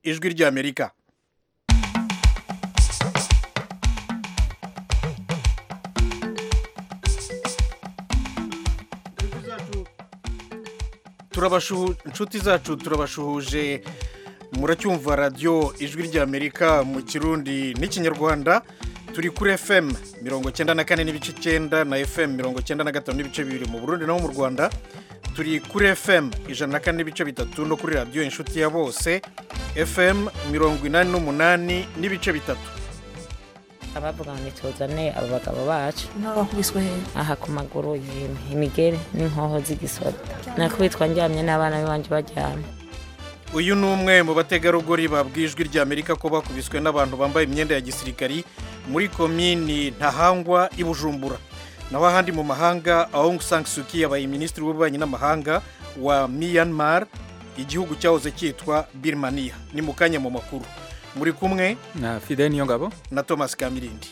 ijwi ry'amerika turabashuhu inshuti zacu turabashuhuje muracyumva radiyo ijwi ry'amerika mu kirundi n'ikinyarwanda turi kuri fm mirongo cyenda na kane n'ibice icyenda na fm mirongo cyenda na gatanu n'ibice bibiri mu burundi naho mu rwanda turi kuri fm ijana na kane n'ibice bitatu no kuri radiyo inshuti ya bose fm mirongo inani n'umunani n'ibice bitatu abavuga ngo nituzane abo bagabo bacu n'abakubiswe hehe aha ku maguru yemwe imigere n'inkoho z'igisoda nakubitwa njyamye n'abana b'iwanjye baryamye uyu ni umwe mu bategarugori babwiye ijwi ry'amerika ko bakubiswe n'abantu bambaye imyenda ya gisirikari muri komini ntahangwa i bujumbura naho ahandi mu mahanga aung san suu kyi yabaye minisitiri w'ububanyi n'amahanga wa myanmar igihugu cyahoze cyitwa birmania ni mu kanya mu makuru muri kumwe na fide niyo ngabo na thomas kamirindi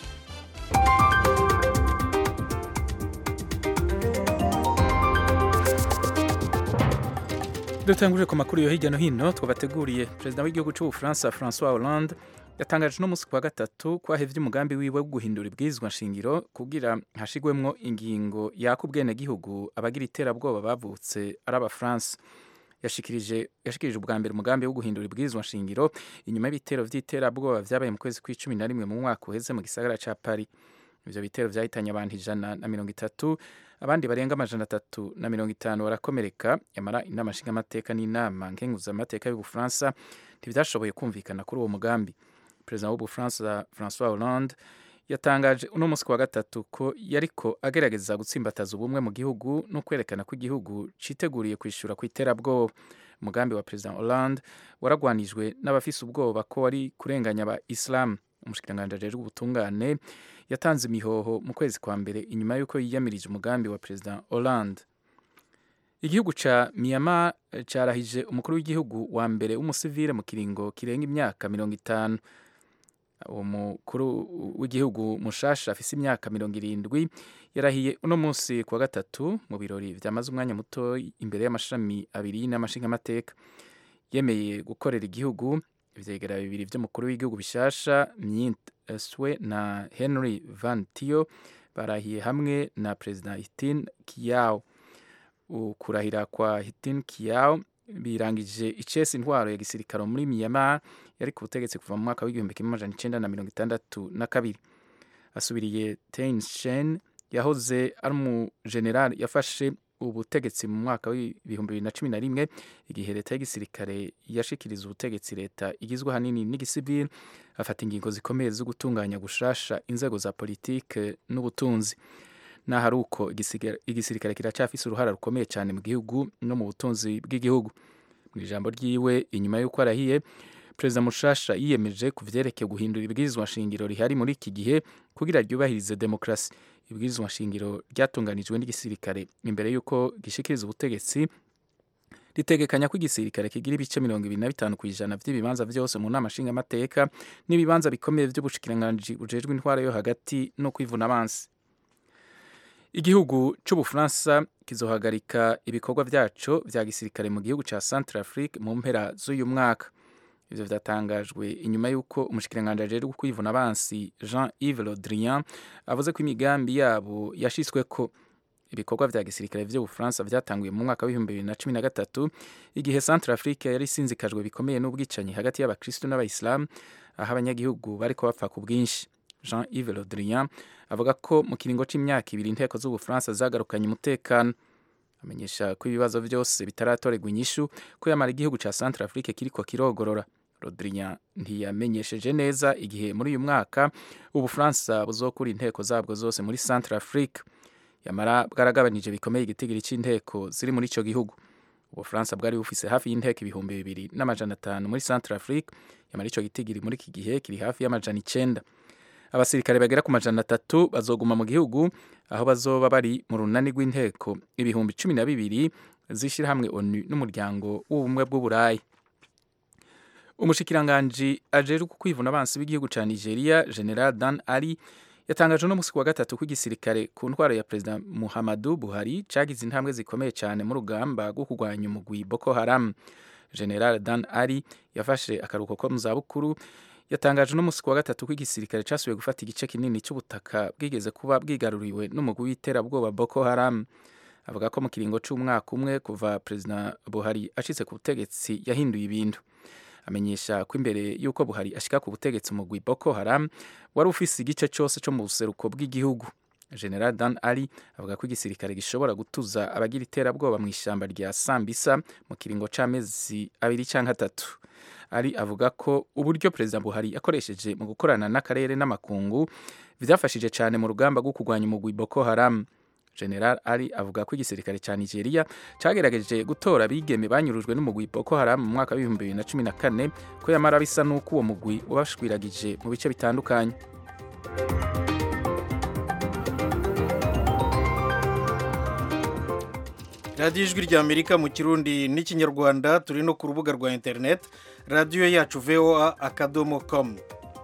dutangurire ku makuru yo hirya no hino twabateguriye perezida w'igihugu cy'ubufaransa francois hollande yatangaje no munsi ku wa gatatu ko ahevye umugambi wiwe wo guhindura ibwirizwa nshingiro kugira hashigwemwo ingingo yaka ubwenegihugu abagira iterabwoba bavutse ari abafaransa yashikirije yashikirije ubwa mbere umugambi wo guhindura ibwirizwa nshingiro inyuma y'ibitero vy'iterabwoba vyabaye mu kwezi kw'icumi na rimwe mu mwaka uheze mu gisagara ca paris ivyo bitero vyahitanye abantu ijana na mirongo itatu abandi barenga amajana atatu na mirongo itanu barakomereka yamara inama nshingamateka n'inama nkenguzamateka y'ubufaransa ntivyashoboye kumvikana kuri uwo mugambi perezida w'ubufaransa francois hollande yatangaje uno munsi wa gatatu ko yariko agerageza gutsimbataza ubumwe mu gihugu no kwerekana ko igihugu citeguriye kwishura ku iterabwoba umugambi wa perezida hollande waragwanijwe n'abafise ubwoba ko wari kurenganya aba isilamu umushikiranganji ajejwe ubutungane yatanze imihoho mu kwezi kwa mbere inyuma y'uko yiyamirije umugambi wa perezida hollande igihugu ca myanmar carahije umukuru w'igihugu wa mbere w'umusivile mu kiringo kirenga imyaka mirongo itanu uwo mukuru w'igihugu mushasha afise imyaka mirongo irindwi yarahiye uno munsi kuwa gatatu mu birori vyamaze umwanya muto imbere y'amashami abiri n'amashingamateka yemeye gukorera igihugu ivyegera bibiri vy'umukuru w'igihugu bishasha myint swe na henry van tio barahiye hamwe na perezida hitin kiyao ukurahira kwa hitin kiyao birangije icese intwaro ya gisirikaro muri myanmar yari ku butegetsi kuva mu mwaka w'igihumbi kimwe amajana icenda na mirongo itandatu na kabiri asubiriye Thein Sein yahoze ari umujenerali yafashe ubutegetsi mu mwaka w'ibihumbi bibiri na cumi na rimwe igihe leta y'igisirikare yashikiriza ubutegetsi leta igizwe ahanini n'igisivili afata ingingo zikomeye zo gutunganya gushasha inzego za politike n'ubutunzi naho ari uko igisirikare kiracafise uruhara rukomeye cyane mu gihugu no mu butunzi bw'igihugu mu ijambo ryiwe inyuma y'uko arahiye perezida mushasha yiyemeje ku vyerekeye guhindura ibwirizwa nshingiro rihari muri iki gihe kugira ryubahirize demokarasi ibwirizwa nshingiro ryatunganijwe n'igisirikare imbere y'uko gishikiriza ubutegetsi ritegekanya ko igisirikare kigira ibice mirongo ibiri na bitanu ku ijana vy'ibibanza vyose mu nama nshingamateka n'ibibanza bikomeye vy'ubushikiranganji bujejwe intwara yo hagati no kwivuna abansi igihugu c'ubufaransa kizohagarika ibikorwa vyaco vya gisirikare mu gihugu ca centrafrique mu mpera z'uyu mwaka ivyo vyatangajwe inyuma y'uko umushikiranganji ajejwe kwivuna abansi jean yves le drian avuze ko imigambi yabo yashitsweko ibikorwa vya gisirikare vy'ubufaransa vyatanguye mu mwaka w'ibihumbi bibiri na cumi na gatatu igihe centre afrique yari isinzikajwe bikomeye n'ubwicanyi hagati y'abakristu n'abayisilamu aho abanyagihugu bariko bapfa ku bwinshi jean yves le drian avuga ko mu kiringo c'imyaka ibiri inteko z'ubufaransa zagarukanye umutekano amenyesha ko ibibazo vyose bitaratorerwa inyishu ko yamara igihugu ca centre afrique kiriko kirogorora rodrian ntiyamenyesheje neza igihe muri uyu mwaka ubufaransa buzokura inteko zabwo zose muri centre afrique yamara bwaragabanije bikomeye igitigiri c'inteko ziri muri ico gihugu ubufaransa bwari bufise hafi y'inteko ibihumbi bibiri n'amajana atanu muri centre afrique yamara ico gitigiri muri iki gihe kiri hafi y'amajana icenda abasirikare bagera ku majana atatu bazoguma mu gihugu aho bazoba bari mu runani rw'inteko ibihumbi cumi na bibiri z'ishirahamwe onu n'umuryango w'ubumwe bw'uburayi umushikiranganji ajejwe kwivuna abansi b'igihugu ca nigeria general dan ali yatangaje no musi wa gatatu ko igisirikare ku ntwaro ya perezida muhammadu buhari cagize intambwe zikomeye cyane mu rugamba rwo kurwanya umugwi boko haram general dan ari yafashe akaruhuko ko mu zabukuru yatangaje uno munsi ku wa gatatu ko igisirikare casubiye gufata igice kinini cy'ubutaka bwigeze kuba bwigaruriwe n'umugwi w'iterabwoba boko haram avuga ko mu kiringo c'umwaka umwe kuva perezida buhari ashitse ku butegetsi yahinduye ibintu amenyesha ko imbere y'uko buhari ashika ku butegetsi umugwi boko haram wari ufise igice cyose cyo mu buseruko bw'igihugu general dan ali avuga ko igisirikare gishobora gutuza abagira iterabwoba mu ishyamba rya sambisa mu kiringo c'amezi abiri canke atatu ari avuga ko uburyo perezida buhari yakoresheje mu gukorana n'akarere n'amakungu byafashije cyane mu rugamba rwo kurwanya umugwi boko haram general ari avuga ko igisirikare cya nigeria cyagerageje gutora abigeme banyurujwe n'umugwi boko haram mu mwaka w'ibihumbi bibiri na cumi na kane ko yamara bisa n'uko uwo mugwi ubashwiragije mu bice bitandukanye radiyo ijwi rya amerika mu kirundi n'ikinyarwanda turi no ku rubuga rwa interineti radiyo yacu voa akadomo komu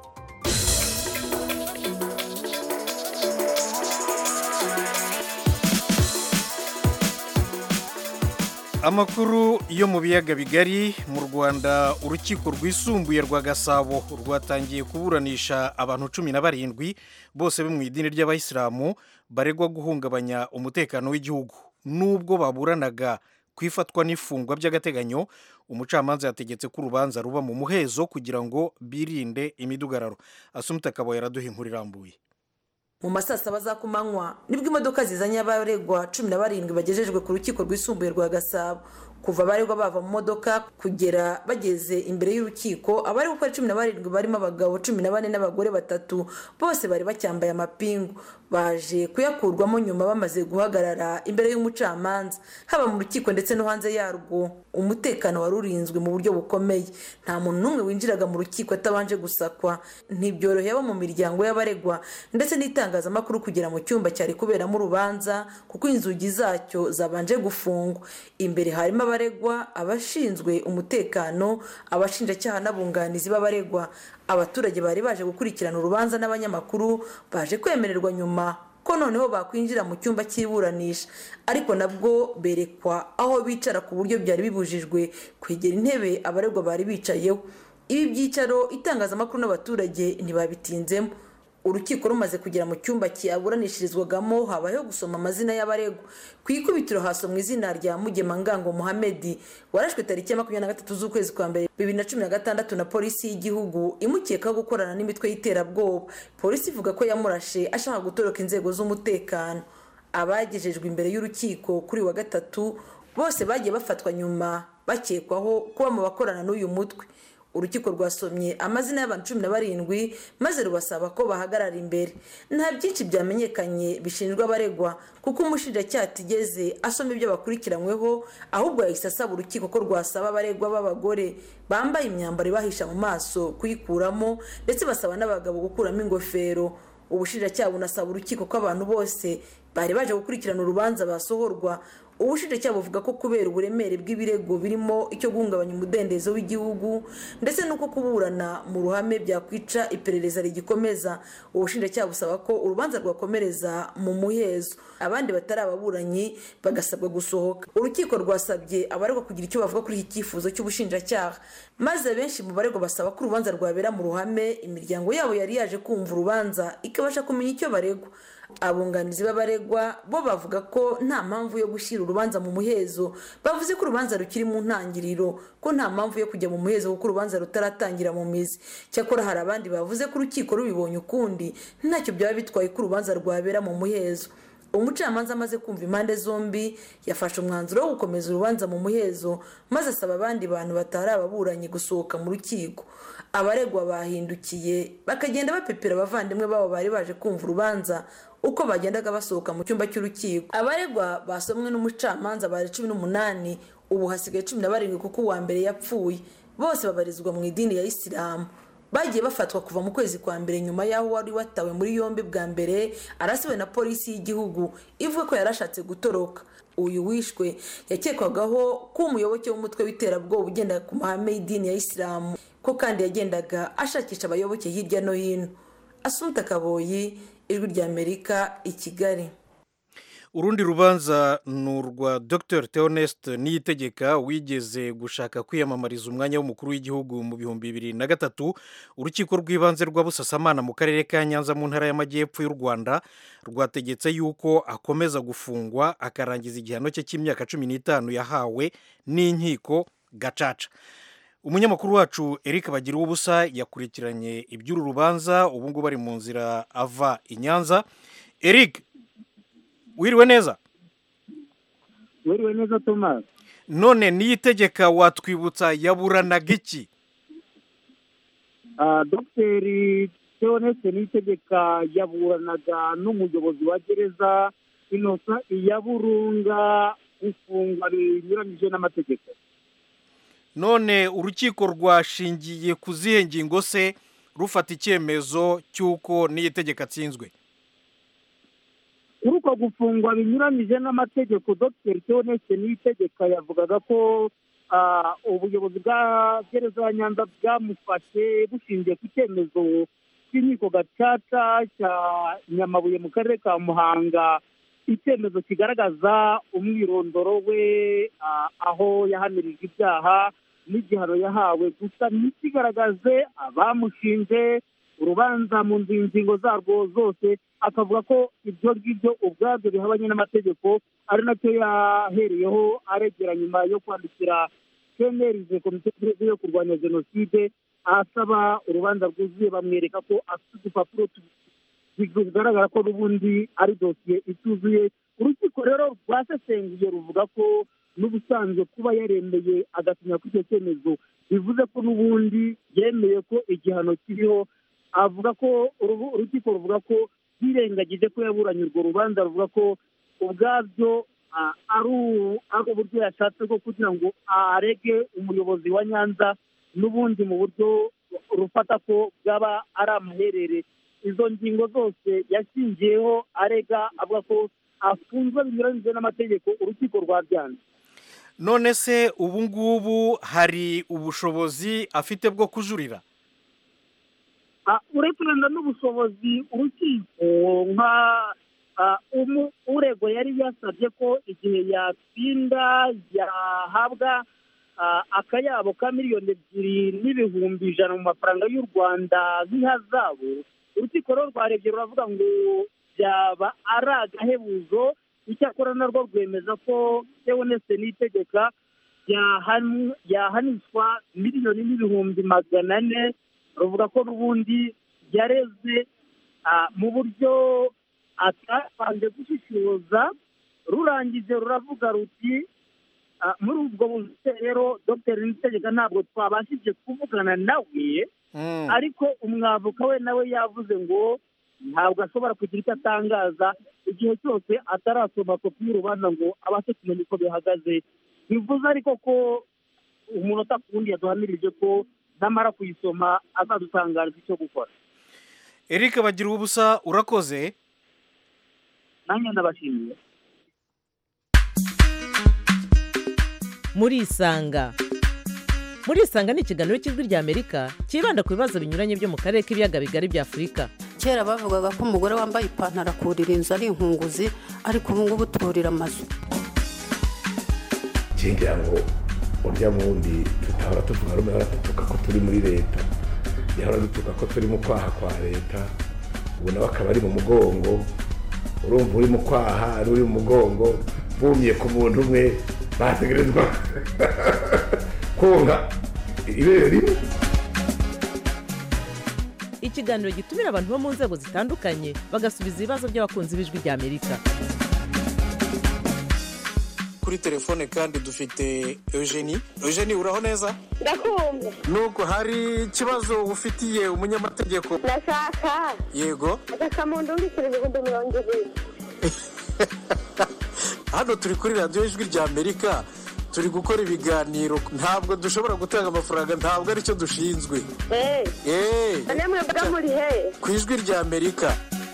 amakuru yo mu biyaga bigari mu rwanda urukiko rwisumbuye rwa gasabo rwatangiye kuburanisha abantu cumi na barindwi bose bo mu idini ry'abayisilamu baregwa guhungabanya umutekano w'igihugu nubwo baburanaga ku ifatwa n'ifungwa by'agateganyo umucamanza yategetse ko urubanza ruba mu muhezo kugira ngo birinde imidugararo asumita akaba yaraduha inkuru irambuye mu masaa saba za kumanywa nibwo imodoka zizanye abaregwa cumi na barindwi bagejejwe ku rukiko rwisumbuye rwa gasabo kuva abaregwa bava mu modoka kugera bageze imbere y'urukiko abari gukora cumi na barindwi barimo abagabo cumi na bane n'abagore batatu bose bari bacyambaye amapingu baje kuyakurwamo nyuma bamaze guhagarara imbere y'umucamanza haba mu rukiko ndetse no hanze yarwo umutekano wari urinzwe mu buryo bukomeye nta muntu n'umwe winjiraga mu rukiko atabanje gusakwa ntibyoroheye abo mu miryango y'abaregwa ndetse n'itangazamakuru kugera mu cyumba cyari kuberamo urubanza kuko inzugi zacyo zabanje gufungwa imbere harimo abaregwa abashinzwe umutekano abashinjacyaha n'abunganizi b'abaregwa abaturage bari baje gukurikirana urubanza n'abanyamakuru baje kwemererwa nyuma ko noneho bakwinjira mu cyumba cy'iburanisha ariko nabwo berekwa aho bicara ku buryo byari bibujijwe kwegera intebe abaregwa bari bicayeho ibi byicaro itangazamakuru n'abaturage ntibabitinzemo urukiko rumaze kugera mu cyumba cyaburanishirizwagamo habayeho gusoma amazina y'abaregwa ku ikubitiro hasomwa izina rya mugemangango muhamedi warashwe tariki ya makumyabiri na gatatu z'ukwezi kwa mbere bibiri na cumi na gatandatu na polisi y'igihugu imukekaho gukorana n'imitwe y'iterabwoba polisi ivuga ko yamurashe ashaka gutoroka inzego z'umutekano abagejejwe imbere y'urukiko kuri wa gatatu bose bagiye bafatwa nyuma bakekwaho kuba mu bakorana n'uyu mutwe urukiko rwasomye amazina y'abantu cumi na barindwi maze rubasaba ko bahagarara imbere nta byinshi byamenyekanye bishinjwa abaregwa kuko umushinjacyaha atigeze asoma ibyo bakurikiranyweho ahubwo yahise asaba urukiko ko rwasaba abaregwa b'abagore bambaye imyambaro ibahisha mu maso kuyikuramo ndetse basaba n'abagabo gukuramo ingofero ubushinjacyaha bunasaba urukiko ko abantu bose bari baje gukurikirana urubanza basohorwa ubushinjacyaha buvuga ko kubera uburemere bw'ibirego birimo icyo guhungabanya umudendezo w'igihugu ndetse n'uko kuburana mu ruhame byakwica iperereza rigikomeza ubushinjacyaha busaba ko urubanza rwakomereza mu muhezo abandi batari ababuranyi bagasabwa gusohoka urukiko rwasabye abaregwa kugira icyo bavuga kuri iki cyifuzo cy'ubushinjacyaha maze benshi mu baregwa basaba ko urubanza rwabera mu ruhame imiryango yabo yari yaje kumva urubanza ikabasha kumenya icyo baregwa abunganizi b'abaregwa bo bavuga ko nta mpamvu yo gushyira urubanza mu muhezo bavuze ko urubanza rukiri mu ntangiriro ko nta mpamvu yo kujya mu muhezo kuko urubanza rutaratangira mu mizi cyakora hari abandi bavuze ko urukiko rubibonye ukundi ntacyo byaba bitwaye ko urubanza rwabera mu muhezo umucamanza amaze kumva impande zombi yafashe umwanzuro wo gukomeza urubanza mu muhezo maze asaba abandi bantu batari ababuranyi gusohoka mu rukiko abaregwa bahindukiye bakagenda bapepera abavandimwe babo bari baje kumva urubanza uko bagendaga basohoka mu cyumba cy'urukiko abaregwa basomwe n'umucamanza bari cumi n'umunani ubu hasigaye cumi na barindwi kuko uwa mbere yapfuye bose babarizwa mu idini ya isilamu bagiye bafatwa kuva mu kwezi kwa mbere nyuma y'aho wari watawe muri yombi bwa mbere arasiwe na polisi y'igihugu ivuga ko yarashatse gutoroka uyu wishwe yakekwagaho ko umuyoboke w'umutwe w'iterabwoba ugenda ku mahame y'idini ya isilamu ko kandi yagendaga ashakisha abayoboke hirya no hino asunta kaboyi ijwi ry'amerika i kigali urundi rubanza ni urwa dr theoneste niyitegeka wigeze gushaka kwiyamamariza umwanya w'umukuru w'igihugu mu bihumbi bibiri na gatatu urukiko rw'ibanze rwa busasamana mu karere ka nyanza mu ntara y'amajyepfo y'u rwanda rwategetse yuko akomeza gufungwa akarangiza igihano cye cy'imyaka cumi n'itanu yahawe n'inkiko gacaca umunyamakuru wacu eric bagira ubusa yakurikiranye iby'uru rubanza ubu ngubu ari mu nzira ava i nyanza eric wiriwe neza wiriwe neza tomasi none niyitegeka watwibutsa yaburanaga iki dogiteri teoneste niyitegeka yaburanaga n'umuyobozi wa gereza inosa iya burunga gufungwa binyuranyije n'amategeko none urukiko rwashingiye ku zihe ngingo se rufata icyemezo cy'uko niyitegeka atsinzwe kuri uko gufungwa binyuranyije n'amategeko dogiteri teoneste niyitegeka yavugaga ko ubuyobozi bwa gereza ya nyanza bwamufashe bushingiye ku cyemezo cy'inkiko gacaca cya nyamabuye mu karere ka muhanga icyemezo kigaragaza umwirondoro we aho yahanirije ibyaha n'igihano yahawe gusa ntikigaragaze abamushinje urubanza mu ngingo zarwo zose akavuga ko ibyo ngibyo ubwabyo bihabanye n'amategeko ari nacyo yahereyeho aregera nyuma yo kwandikira kenerize komite yo kurwanya jenoside asaba urubanza rwuzuye bamwereka ko afite udupapuro bigaragara ko n'ubundi ari dosiye ituzuye urukiko rero rwasesenguye ruvuga ko n'ubusanzwe kuba yaremeye agasinya kuri icyo cyemezo bivuze ko n'ubundi yemeye ko igihano kiriho avuga ko urukiko ruvuga ko yirengagije ko yaburanye urwo rubanza ruvuga ko ubwabyo ari uburyo yashatse bwo kugira ngo arege umuyobozi wa nyanza n'ubundi mu buryo rufata ko bwaba ari amaherere izo ngingo zose yashingiyeho arega avuga ko afunzwe binyuranyije n'amategeko urukiko rwabyanze none se ubu ngubu hari ubushobozi afite bwo kujurira uretse wenda n'ubushobozi urukiko nka urego yari yasabye ko igihe yatsinda yahabwa akayabo ka miliyoni ebyiri n'ibihumbi ijana mu mafaranga y'u rwanda nk'ihazabu urukiko rero rwarebye ruravuga ngo byaba ari agahebuzo icyakora narwo rwemeza ko teoneste n'itegeka yahanishwa miliyoni n'ibihumbi magana ane ruvuga ko n'ubundi yareze mu buryo atabanje gushishoza rurangije ruravuga ruti muri ubwo buzima rero dogiteri nitegeka ntabwo twabashije kuvugana nawe ariko umwavoka we nawe yavuze ngo ntabwo ashobora kugira icyo atangaza igihe cyose atarasoma kopi y'urubanza ngo abashe kumenya uko bihagaze bivuze ariko ko umunota ku wundi yaduhamirije ko namara kuyisoma azadutangariza icyo gukora eric bagira ubusa urakoze nanjye ndabashimiye murisanga murisanga ni ikiganiro cy'ijwi ry'amerika cyibanda ku bibazo binyuranye byo mu karere k'ibiyaga bigari bya afurika kera bavugaga ko umugore wambaye ipantaro akurira inzu ari inkunguzi ariko ubu ngubu turira amazu ngira ngo urya wundi tutahora tuvuga rumwe hora dutuka ko turi muri leta yahora dutuka ko turi mu kwaha kwa leta ubu nawe akaba ari mu mugongo urumva uri mu kwaha n'uri mu mugongo bumye ku muntu umwe bategerezwa konka ibere rimwe ikiganiro gitumira abantu bo mu nzego zitandukanye bagasubiza ibibazo by'abakunzi b'ijwi ry'amerika kuri telefone kandi dufite eugenie eugenie uraho neza ndakumva nuko hari ikibazo ufitiye umunyamategeko ndashaka yego agakamuntu mbikira ibihumbi mirongo ibiri hano turi kuri radiyo ijwi rya amerika turi gukora ibiganiro ntabwo dushobora gutanga amafaranga ntabwo aricyo dushinzwe eee namwe mbaga muri he ku ijwi rya amerika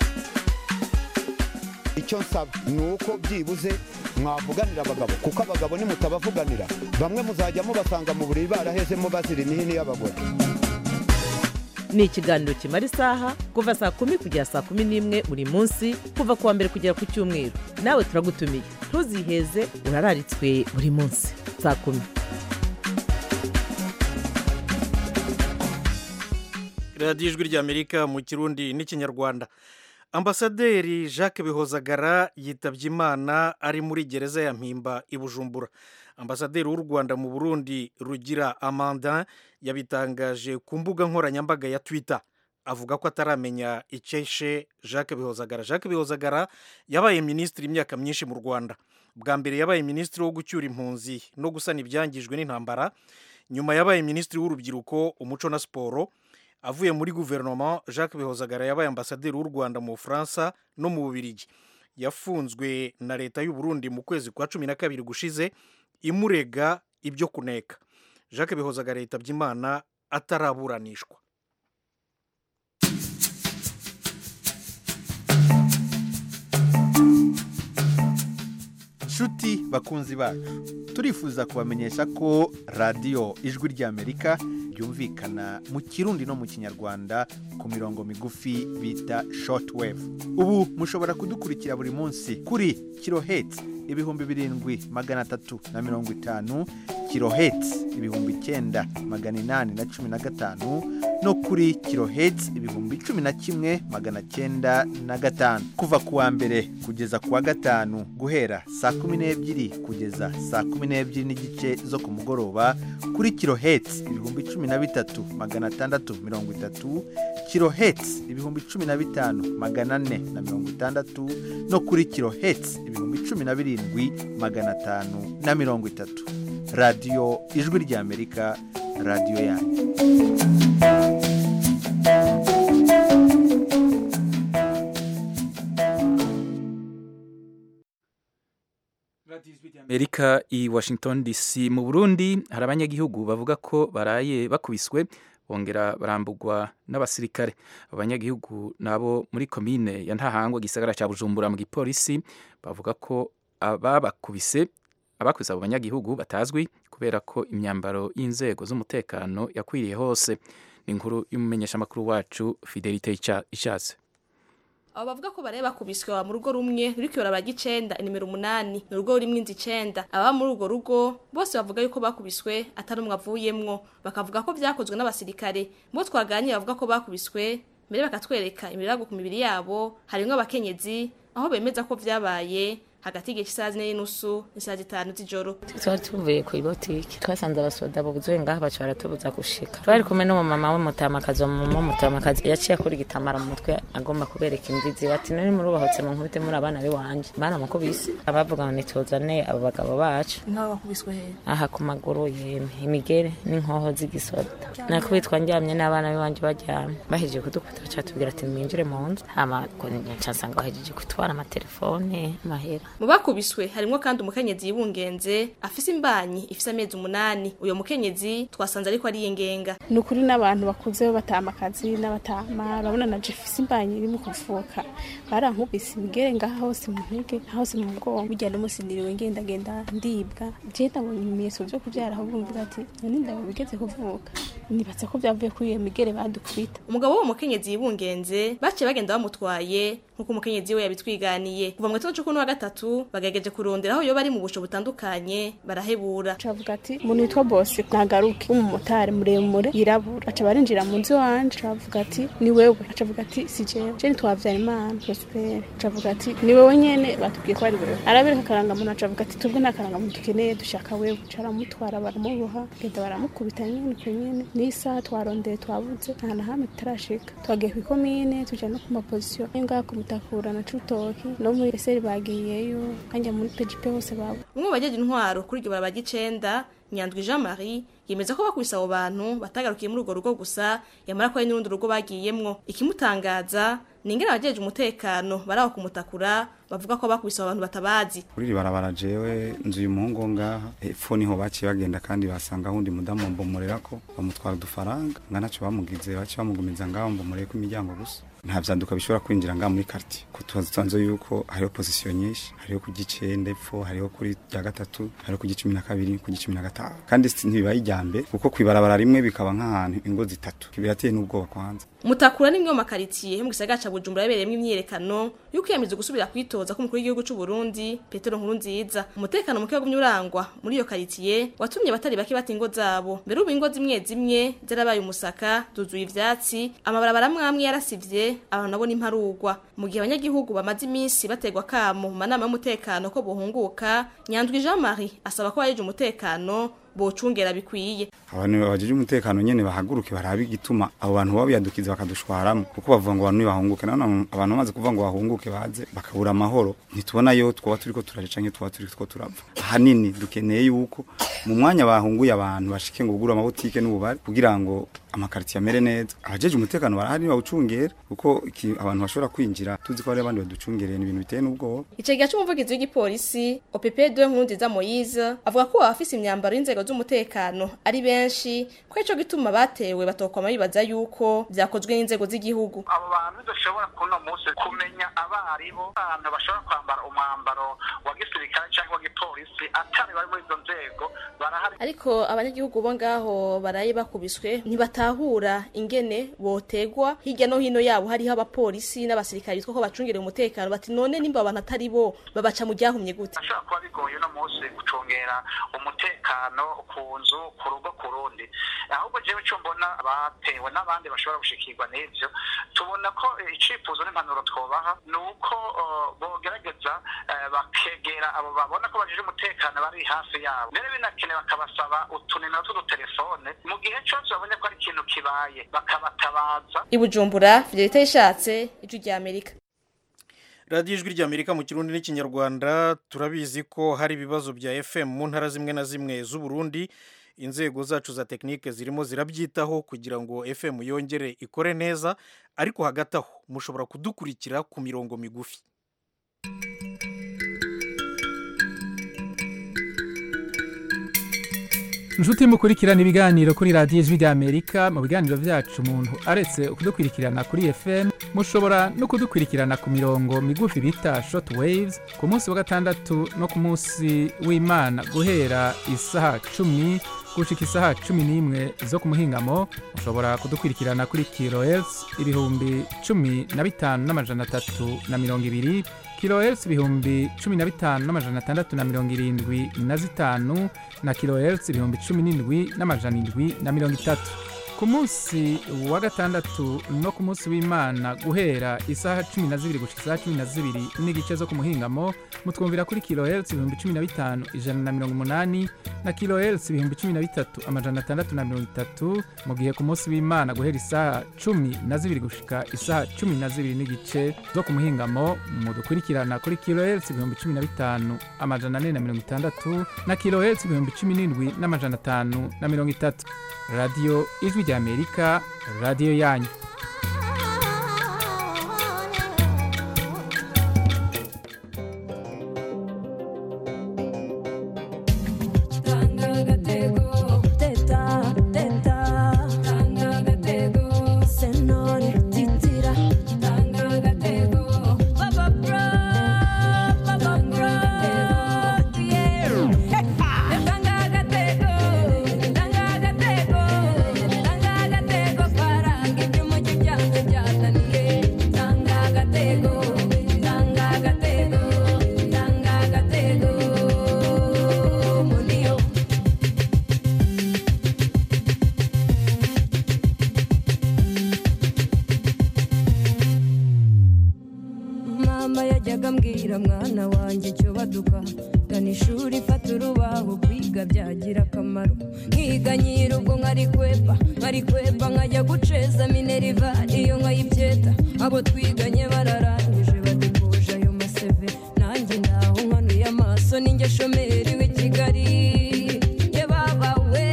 icyo nsaba ni uko byibuze mwavuganira abagabo kuko abagabo nimutabavuganira bamwe muzajya mubasanga mu buriri barahezemo bazira imihini y'abagore ni ikiganiro kimara isaha kuva saa kumi kugera saa kumi n'imwe buri munsi kuva ku wa mbere kugera ku cyumweru nawe turagutumiye ntuziheze urararitswe buri munsi saa kumi radiyo ijwi ry'amerika mu kirundi n'ikinyarwanda ambasaderi jacques bihozagara yitabye imana ari muri gereza ya mpimba i bujumbura ambasaderi w'u rwanda mu burundi rugira amanda yabitangaje ku mbuga nkoranyambaga ya twitter avuga ko ataramenya icyeshe jacques bihozagara jacques bihozagara yabaye minisitiri imyaka myinshi mu rwanda bwa mbere yabaye minisitiri wo gucyura impunzi no gusana ibyangijwe n'intambara nyuma yabaye minisitiri w'urubyiruko umuco na siporo avuye muri guverinoma jacques bihozagara yabaye ambasaderi w'u rwanda mu bufaransa no mu bubirigi yafunzwe na leta y'u Burundi mu kwezi kwa cumi na kabiri gushize imurega ibyo kuneka jacques bihozagara yitabye imana ataraburanishwa nshuti bakunzi bacu turifuza kubamenyesha ko radiyo ijwi ry'amerika ryumvikana mu kirundi no mu kinyarwanda ku mirongo migufi bita shortwave ubu mushobora kudukurikira buri munsi kuri kiloheti ibihumbi birindwi magana atatu na mirongo itanu kiloheti ibihumbi icyenda magana inani na cumi na gatanu no kuri kiloheti ibihumbi cumi na kimwe magana cyenda na gatanu kuva ku wa mbere kugeza ku wa gatanu guhera saa kumi n'ebyiri kugeza saa kumi n'ebyiri n'igice zo ku mugoroba kuri kiloheti ibihumbi cumi na bitatu magana atandatu mirongo itatu kiloheti ibihumbi cumi na bitanu magana ane na mirongo itandatu no kuri kiloheti ibihumbi cumi na birindwi magana atanu na mirongo itatu radiyo ijwi ry'amerika radiyo yanyu amerika i washington dc mu burundi hari abanyagihugu bavuga ko baraye bakubiswe bongera barambugwa n'abasirikare abanyagihugu nabo muri komine ya ntahangwa gisagara cya bujumbura mu gipolisi bavuga ko ababakubise abakubise abo banyagihugu batazwi kubera ko imyambaro y'inzego z'umutekano yakwiriye hose ni inkuru y'umumenyeshamakuru wacu fidelite ishatse abo bavuga ko baraye bakubiswe baba mu rugo rumwe ruri kuyora bagicenda inimero umunani ni urugo rurimwo inzu icenda ababa muri urwo rugo bose bavuga yuko bakubiswe atari umwe avuyemwo bakavuga ko vyakozwe n'abasirikare bo twaganiriye bavuga ko bakubiswe mbere bakatwereka imirago ku mibiri yabo harimwo abakenyezi aho bemeza ko vyabaye hagati y'igihe cy'isaha zine n'inusu n'isaha zitanu z'ijoro twari tuvuye ku ibotiki twasanze abasoda buzuye ngaha baca baratubuza gushika twari kumwe n'umumama w'umutamakazi umumama w'umutamakazi yaciye akora igitambara mu mutwe agomba kubereka imbizi bati nari murubahotse mu nkubite muri abana b'iwanje baramukubise abavuga ngo nituzane abo bagabo bacu nk'abo bakubiswe he aha ku maguru yemwe imigere n'inkoho z'igisoda nakubitwa ndyamye n'abana b'iwanje baryamye bahejeje kudukubita baca batubwira ati mwinjire mu nzu hama nsanga bahejeje kutwara amatelefone amahera mu bakubiswe harimwo kandi umukenyezi yibungenze afise imbanyi ifise amezi umunani uyo mukenyezi twasanze ariko ari yengenga ni ukuri n'abantu bakuze batama akazi n'abatama urabona na jefise imbanyi iri mu kuvuka barankubise imigere ngaha hose mu ntege hose mu bwonko burya n'umunsi niriwe ngendagenda ndibwa jenda ngo ibimenyetso vyo kuvyara ahubwo mvuga ati none ndabo bigeze kuvuka nibatse ko vyavuye kuri iyo migere badukubita umugabo w'uwo mukenyezi yibungenze baciye bagenda bamutwaye nk'uko umukenyezi we yabitwiganiye kuva mu gitondo c'ukuni wa gatatu bagerageje kurondera aho yoba ari mu busho butandukanye barahebura cavuga ati umuntu witwa bose nagaruke w'umumotari muremure yirabura aca barinjira mu nzu iwanje cavuga ati ni wewe acavuga ati si jewe je nitwavyara imana prospere cavuga ati ni wewe nyene batubwiye ko ari wewe arabereka akarangamuntu acavuga ati twebwe nta karangamuntu dukeneye dushaka wewe caramutwara baramuboha genda baramukubita nyene ko nyene n'isaha twarondeye twabuze nta na hamwe tutarashika twagiye kw'ikomine tuja no ku mapozisiyo yo ngaha ku mutakura na cutoki no muri eseri bagiyeyo kanja muri pejipe hose babo umwe mu bajeje intwaro kuri iryo barabara ry'icenda nyandwi jean marie yemeza ko bakubise abo bantu batagarukiye muri urwo rugo gusa yamara ko hari n'urundi rugo bagiyemwo ikimutangaza ni ingene abajeje umutekano bari aho kumutakura bavuga ko bakubise abo bantu batabazi kuri iri barabara jewe nzu uyu muhungu wo ngaha hepfo niho baciye bagenda kandi basanga ahundi mudamu mbomorera ko bamutwara udufaranga nga ntacyo bamugize baciye bamugumiza ngaho mbomoreye ko imiryango gusa nta vyanduka bishobora kwinjira ngaha muri quartier ko tuzi yuko hariho position nyinshi hariho ku gicenda epfo hariho kuri rya gatatu hariho ku gicumi na kabiri ku gicumi na gatanu kandi ntibibaye ijyambe kuko kwibarabara rimwe bikaba nk'ahantu ingo zitatu birateye n'ubwoba kwanza mutakura n'imwe mu makaritsiye yo mu gisagara ca bujumbura yabereyemwo imyiyerekano yo kwiyamiriza gusubira kwitoza k'umukuru w'igihugu c'u Burundi petero nkurunziza umutekano muke wagumye urangwa muri iyo karitsiye watumye abatari bake bata ingo zabo mbere ubu ingo zimwe zimwe zarabaye umusaka zuzuye ivyatsi amabarabara amwe amwe yarasivye abantu nabo n'imparugwa mu gihe abanyagihugu bamaze iminsi bategwa kamo mu manama y'umutekano ko bohunguka nyandwi jean marie asaba ko bayeje umutekano bocungera bikwiye abantu bajeje umutekano nyene bahaguruke barabe igituma abo bantu baba biyadukiza bakadushwaramo kuko bavuga ngo abantu nibahunguke none abantu bamaze kuvuga ngo bahunguke baze bakabura amahoro ntitubona yo twoba turiko turaje canke twoba turiko turapfa ahanini dukeneye yuko mu mwanya bahunguye abantu bashike ngo bugure amabutike n'ububare kugira ngo amakaritiye amere neza abajeje umutekano barahari bawucungera kuko iki- abantu bashobora kwinjira tuzi ko hari abandi baducungereye ni ibintu biteye n'ubwoba Icegera c'umuvugizi w'igipolisi OPP2 Nkurunziza Moise avuga ko abafise imyambaro y'inzego z'umutekano ari benshi ko ico gituma batewe batokwama bibaza yuko vyakozwe n'inzego z'igihugu abo bantu dushobora kuno munsi kumenya abaribo abantu bashobora kwambara umwambaro wa gisirikare cyangwa wa gipolisi atari bari muri izo nzego barahari ariko abanyagihugu bo ngaho baraye bakubiswe ntibatahura ingene botegwa hirya no hino yabo hariho abapolisi n'abasirikare bitwa ko bacungereye umutekano bati none nimba abantu atari bo babaca mu ryahumye gute ashobora kuba bigoye uno munsi gucungera umutekano ku nzu ku rugo ku rundi ahubwo jewe icyo mbona batewe n'abandi bashobora gushikirwa n'ivyo tubona ko eh, icifuzo n'impanuro twobaha ni uko eh, bogerageza eh, bakegera abo babona ko bajije umutekano bari hafi yabo mbere binakenewe bakabasaba utunimero tw'udutelefone mu gihe cyose babonye ko ari ikintu kibaye bakabatabaza i Bujumbura Fidelite yishatse ijwi rya Amerika radiyo ijwi ry'amerika mu kirundi n'ikinyarwanda turabizi ko hari ibibazo bya fm mu ntara zimwe na zimwe z'uburundi inzego zacu za tekinike zirimo zirabyitaho kugira ngo fm yongere ikore neza ariko hagati aho mushobora kudukurikira ku mirongo migufi inshuti mukurikirana ibiganiro kuri radiyo ijwi ry'amerika mu biganiro byacu umuntu aretse kudukurikirana kuri fm mushobora no kudukurikirana ku mirongo migufi bita short waves ku munsi wa gatandatu no ku munsi w'imana guhera isaha cumi gushika isaha cumi n'imwe zo ku muhingamo mushobora kudukurikirana kuri kilohertz ibihumbi cumi na bitanu n'amajana atatu na mirongo ibiri kilohertz ibihumbi cumi na bitanu n'amajana atandatu na mirongo irindwi na zitanu na kilohertz ibihumbi cumi n'indwi n'amajana indwi na mirongo itatu ku munsi wa gatandatu no ku munsi w'imana guhera isaha cumi na zibiri gushika isaha cumi na zibiri n'igice zo ku muhingamo mutwumvira kuri kilohertz ibihumbi cumi na bitanu ijana na mirongo umunani na kilohertz ibihumbi cumi na bitatu amajana atandatu na mirongo itatu mu gihe ku munsi w'imana guhera isaha cumi na zibiri gushika isaha cumi na zibiri n'igice zo ku muhingamo mudukurikirana kuri kilohertz ibihumbi cumi na bitanu amajana ane na mirongo itandatu na kilohertz ibihumbi cumi n'indwi n'amajana atanu na mirongo itatu radiyo ijwi ry'amerika radiyo yanyu mama yajyaga ambwira mwana wanjye icyo baduka gana ishuri fata urubaho kwiga byagira akamaro nkiga nyir'ubwo nkarikwepa nkarikwepa nkajya guceza mineriva iyo nkayibyeta abo twiganye bararangije badukuje ayo maseve nanjye ndaho nkanuye amaso ninjye shomeri w'i kigali ye baba we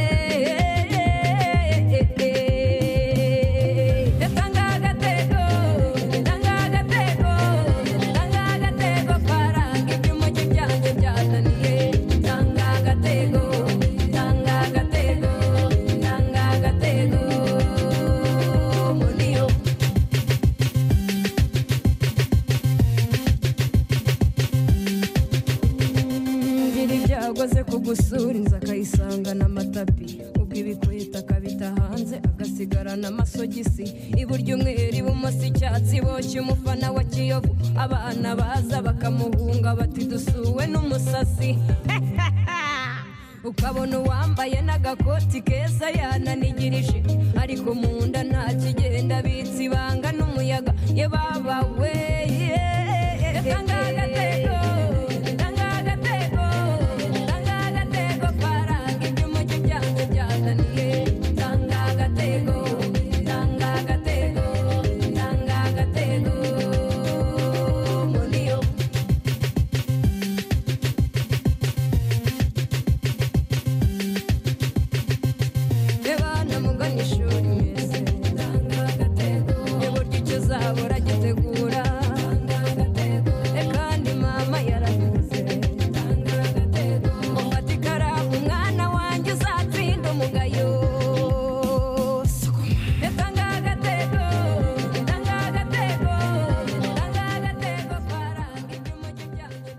Tanga agatego, tanga agatego, tanga agatego karanga iby'umujyi byanjye byazaniye. Tanga agatego, tanga agatego, tanga agatego, muniyo. ngira ibyago ze kugusura inzu akayisangana amatapi umukobwa ibikweta akabita hanze agasigarana amasogisi iburyo umweru ibumoso icyatsi boshye umufana wa kiyovu abana baza bakamuhunga bati dusuwe n'umusasi ukabona uwambaye n'agakoti keza yananigirije ariko mu nda nta kigenda bitse ibanga n'umuyaga ye baba we tanga agatego tanga agatego tanga agatego faranga iby'umujyi byanze byazaniye tanga agatego tanga agatego tanga agatego muniyo Ebana mugana ishuri mwese Eburyo icyo uzabura gitegura E kandi mama yarabivuze Ufata ikaramu mwana wanjye uzatsinda umugayo E tanga agatego tanga agatego tanga agatego faranga iby'umujyi byanjye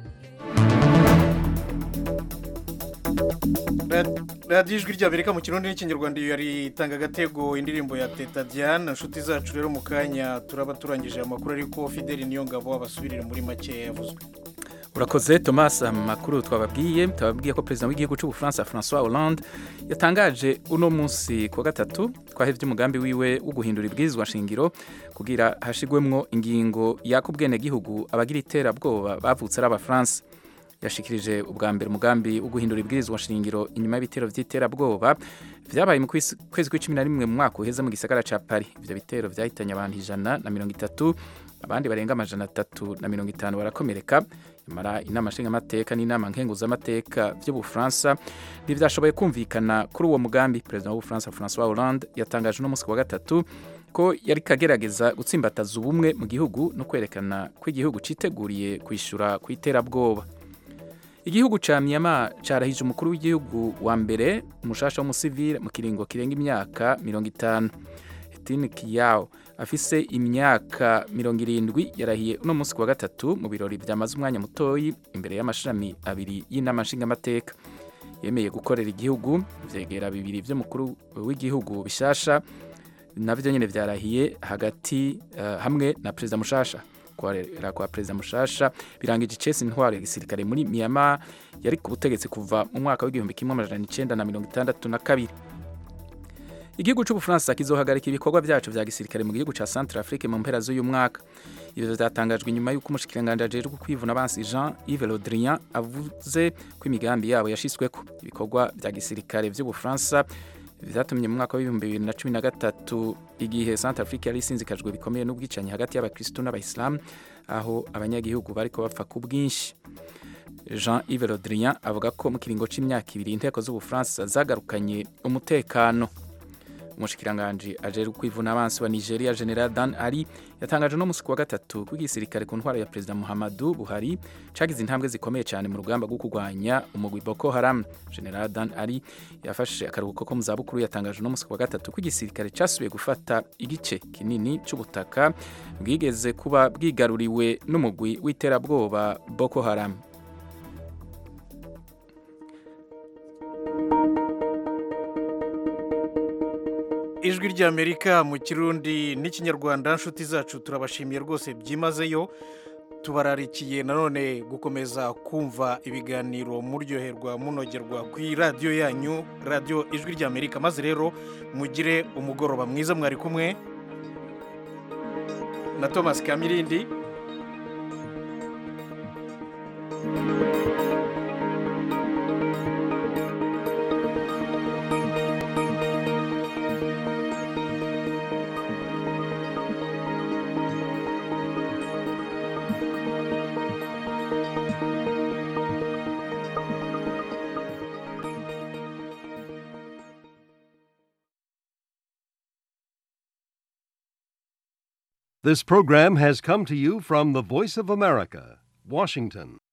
Ra- radiyo ijwi ry'amerika mu kirundi n'ikinyarwanda iyo yari itanga agatego indirimbo ya teta diane inshuti zacu rero mu kanya turaba turangije amakuru ariko fideli niyo ngabo abasubirire muri make yavuzwe urakoze thomas amakuru twababwiye twababwiye ko perezida w'igihugu cy'ubufaransa francois hollande yatangaje uno munsi ku wa gatatu twahevye umugambi wiwe wo guhindura ibwirizwa nshingiro kugira hashigwemwo ingingo yaka ubwenegihugu abagira iterabwoba bavutse ari abafaransa yashikirije ubwa mbere umugambi wo guhindura ibwirizwa nshingiro inyuma y'ibitero vy'iterabwoba vyabaye mu kwisi- kwezi kw'icumi na rimwe mu mwaka uheze mu gisagara ca paris ivyo bitero vyahitanye abantu ijana na mirongo itatu abandi barenga amajana atatu na mirongo itanu barakomereka nyamara inama nshingamateka n'inama nkenguzamateka vy'ubufaransa ntivyashoboye kumvikana kuri uwo mugambi perezida w'ubufaransa francois hollande yatangaje uno munsi ku wa gatatu ko yari kagerageza gutsimbataza ubumwe mu gihugu no kwerekana ko igihugu citeguriye kwishura ku iterabwoba igihugu ca Myanmar carahije umukuru w'igihugu wa mbere umushasha w'umusivile mu kiringo kirenga imyaka mirongo itanu Hetine Kiyao afise imyaka mirongo irindwi yarahiye uno munsi ku wa gatatu mu birori vyamaze umwanya mutoyi imbere y'amashami abiri y'inama nshingamateka yemeye gukorera igihugu vyegera bibiri vy'umukuru w'igihugu bishasha navyo nyene vyarahiye hagati uh, hamwe na perezida mushasha kuharera kwa perezida mushasha birangije icesi intwaro ya gisirikare muri Myanmar yari ku butegetsi kuva mu mwaka w'igihumbi kimwe amajana icenda na mirongo itandatu na kabiri igihugu c'ubufaransa kizohagarika ibikorwa vyacu vya gisirikare mu gihugu ca centre afrique mu mpera z'uyu mwaka ivyo vyatangajwe inyuma y'uko umushikiranganji ajejwe kwivuna abansi jean yves le drian avuze ko imigambi yabo yashitsweko ibikorwa vya gisirikare vy'ubufaransa vyatumye mu mwaka w'ibihumbi bibiri na cumi na gatatu igihe centre afrique yari isinzikajwe bikomeye n'ubwicanyi hagati y'abakristu n'abayisilamu aho abanyagihugu bariko bapfa ku bwinshi jean yves le drian avuga ko mu kiringo c'imyaka ibiri inteko z'ubufaransa zagarukanye umutekano umushikiranganji ajejwe kwivuna abansi wa nigeria general dan ari yatangaje no musi ku wa gatatu ko igisirikare ku ntwaro ya perezida muhammadu buhari cagize intambwe zikomeye cyane mu rugamba rwo kurwanya umugwi boko haram general dan ari yafashe akaruhuko ko mu zabukuru yatangaje no musi ku wa gatatu ko igisirikare casubiye gufata igice kinini c'ubutaka bwigeze kuba bwigaruriwe n'umugwi w'iterabwoba boko haram ijwi ry'amerika mu kirundi n'ikinyarwanda nshuti zacu turabashimiye rwose byimazeyo tubararikiye nanone gukomeza kumva ibiganiro muryoherwa munogerwa ku radiyo yanyu radiyo ijwi ry'amerika maze rero mugire umugoroba mwiza mwari kumwe na thomas kamirindi This program has come to you from the Voice of America, Washington.